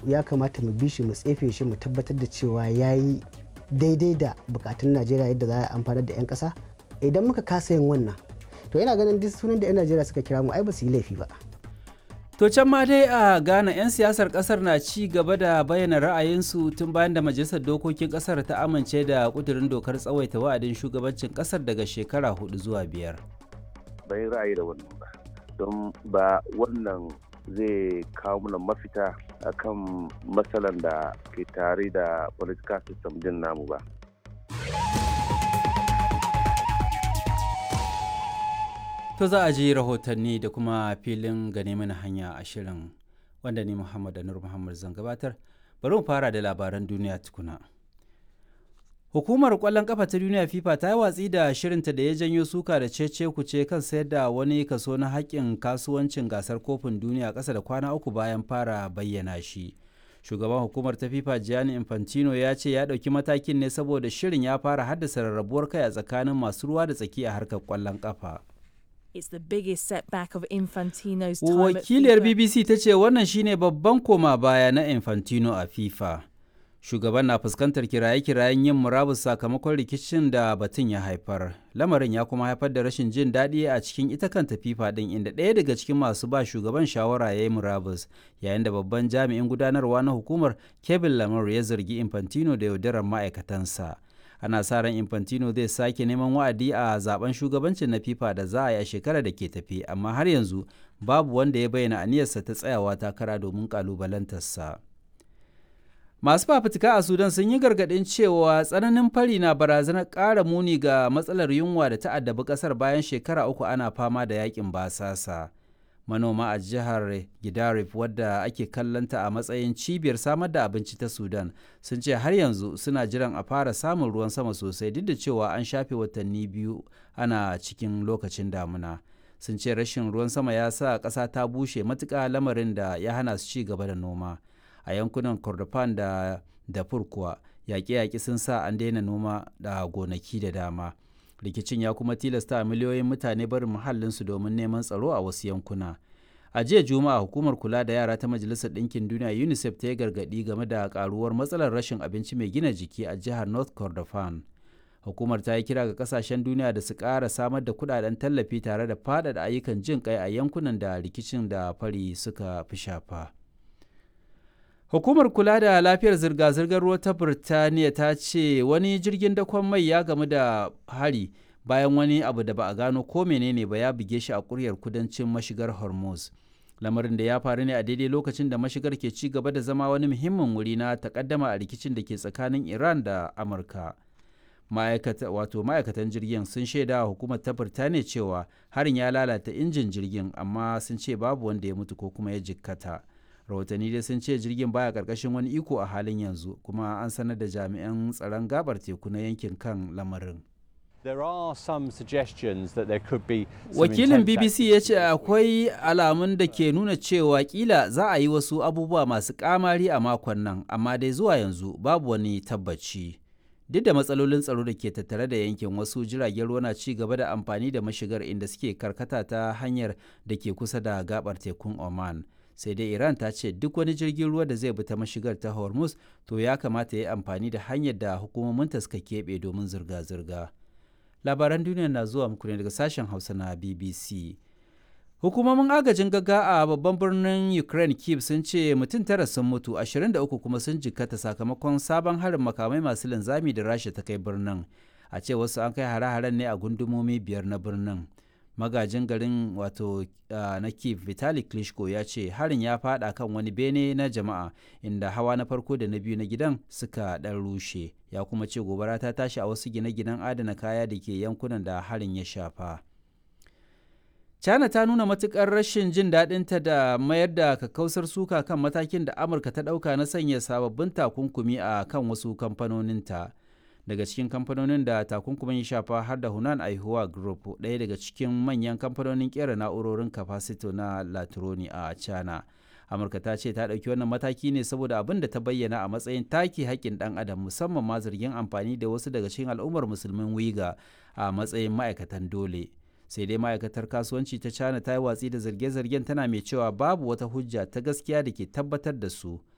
ya kamata mu bi shi mu tsefe shi mu tabbatar da cewa ya yi daidai da bukatun najeriya yadda za a amfanar da 'yan kasa idan muka kasa yin wannan to yana ganin duk sunan da 'yan najeriya suka kira mu ai ba su yi laifi ba To can ma dai a Ghana 'yan siyasar kasar na ci gaba da bayyana ra'ayinsu tun bayan da majalisar dokokin kasar ta amince da kudurin dokar tsawaita wa'adin shugabancin kasar daga shekara hudu zuwa biyar. Bai ra'ayi da wannan ba, don ba wannan zai kawo mana mafita akan matsalan da ke tare da political system din namu ba. To za a ji rahotanni da kuma filin gane mana hanya a shirin wanda ni Muhammad Anur Muhammad zan gabatar. Bari mu fara da labaran duniya tukuna. Hukumar kwallon kafa ta duniya FIFA ta yi watsi da shirinta da ya janyo suka da cece kuce kan sayar da wani kaso na haƙƙin kasuwancin gasar kofin duniya ƙasa da kwana uku bayan fara bayyana shi. Shugaban hukumar ta FIFA Gianni Infantino ya ce ya ɗauki matakin ne saboda shirin ya fara haddasa rarrabuwar kai a tsakanin masu ruwa da tsaki a harkar kwallon kafa. It's the biggest setback of Infantino's time Wakiliyar at FIFA. BBC ta ce wannan shine babban koma baya na Infantino a FIFA. Shugaban na fuskantar kiraye-kirayen yin murabus sakamakon rikicin da batun ya haifar. Lamarin ya kuma haifar da rashin jin daɗi a cikin ita kanta FIFA ɗin inda ɗaya daga cikin masu ba shugaban shawara ya yi murabus yayin da babban jami'in gudanarwa na hukumar Kevin Lamar ya zargi Infantino da yaudarar ma'aikatansa. ana sa ran infantino zai sake neman wa'adi a zaben shugabancin na fifa da za a yi a shekarar da ke tafi amma har yanzu babu wanda ya bayyana aniyarsa ta tsayawa takara domin kalubalantarsa masu fafutuka a sudan sun yi gargaɗin cewa tsananin fari na barazanar ƙara muni ga matsalar yunwa da ta addabi ƙasar bayan shekara uku ana fama da yakin basasa manoma a jihar Gidarif wadda ake kallanta a matsayin cibiyar samar da abinci ta Sudan sun ce har yanzu suna jiran a fara samun ruwan sama sosai duk da cewa an shafe watanni biyu ana cikin lokacin damuna. Sun ce rashin ruwan sama ya sa ƙasa ta bushe matuƙa lamarin da ya hana su ci gaba da noma. A yankunan Kordofan da Darfur kuwa yaƙe-yaƙe sun sa an daina noma da gonaki da dama. rikicin ya kuma tilasta miliyoyin mutane barin muhallinsu domin neman tsaro a wasu yankuna a jiya juma'a hukumar kula da yara ta majalisar ɗinkin duniya unicef ta yi gargaɗi game da karuwar matsalar rashin abinci mai gina jiki a jihar north kordofan hukumar ta yi kira ga kasashen duniya da su ƙara samar da kudaden tallafi tare da faɗaɗa ayyukan jin kai a yankunan da rikicin da fari suka fi shafa. Hukumar kula da lafiyar zirga-zirgar ruwa ta Birtaniya ta ce wani jirgin dakon mai ya gamu da hari bayan wani abu da ba a gano ko menene ba ya buge shi a kuryar kudancin mashigar Hormuz. Lamarin da ya faru ne a daidai lokacin da mashigar ke ci gaba da zama wani muhimmin wuri na takaddama a rikicin da ke tsakanin Iran da Amurka. Ma'aikata, wato ma'aikatan jirgin sun shaida wa hukumar ta Birtaniya cewa harin ya lalata injin jirgin amma sun ce babu wanda ya mutu ko kuma ya jikkata. rahotanni dai sun ce jirgin baya karkashin wani iko a halin yanzu kuma an sanar da jami'an tsaron gabar teku na yankin kan lamarin There are some suggestions that there could be some wakilin intense bbc ya ce akwai alamun da ke nuna cewa kila za a yi wasu abubuwa masu kamari a makon nan amma dai zuwa yanzu babu wani tabbaci duk da matsalolin tsaro da ke tattare da yankin wasu jiragen ruwa na ci gaba da amfani da mashigar inda suke karkata ta hanyar da ke kusa da gabar tekun oman sai dai iran ta ce duk wani jirgin ruwa da zai bi ta mashigar ta hormuz to ya kamata ya yi amfani da hanyar da hukumominta suka keɓe domin zirga-zirga labaran duniya na zuwa muku ne daga sashen hausa na bbc hukumomin agajin gagga a babban birnin ukraine kiev sun ce mutum tara sun mutu 23 kuma sun jikkata sakamakon sabon harin makamai masu linzami da rasha ta kai birnin a ce wasu an kai hare-haren ne a gundumomi biyar na birnin magajin garin wato na kiev vitali klitschko ya ce harin ya fada kan wani bene na jama'a inda hawa na farko da na biyu na gidan suka dan rushe ya kuma ce gobara ta tashi a wasu gine-ginen adana kaya da ke yankunan da harin ya shafa china ta nuna matukar rashin jin daɗinta da mayar da kakkausar suka kan matakin da amurka ta ɗauka na sanya sababbin takunkumi a kan wasu kamfanoninta. daga cikin kamfanonin da takunkumin ya shafa har da Hunan Aihuwa Group ɗaya daga cikin manyan kamfanonin kera na'urorin kafasito na Latroni a China. Amurka ta ce ta ɗauki wannan mataki ne saboda abin da ta bayyana a matsayin take haƙƙin ɗan adam musamman ma zargin amfani da wasu daga cikin al'ummar musulmin wiga a matsayin ma'aikatan dole. sai dai ma'aikatar kasuwanci ta china ta yi watsi da zarge-zargen tana mai cewa babu wata hujja ta gaskiya da ke tabbatar da su